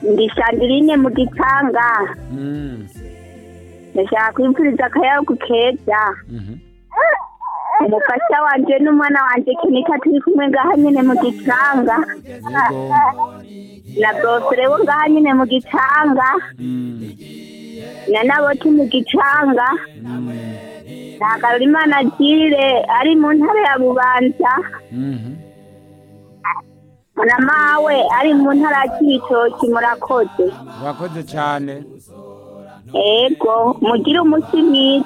ndi Sandrine mu gitanga Mm. ndashaka kwifuriza akayabu keza Mhm. umufasha wanje n'umwana wanje kenika turi kumwe ngaha nyene mu gitanga Yego. na bofere wo ngaha nyene mu gitanga Mm. na naboti mu gitanga Mm. na Karurimana Jire ari mu ntara ya Bubanza Mhm. na mawe ari mu ntara ya Cibitoki murakoze Urakoze cyane. ego mugire umunsi mwiza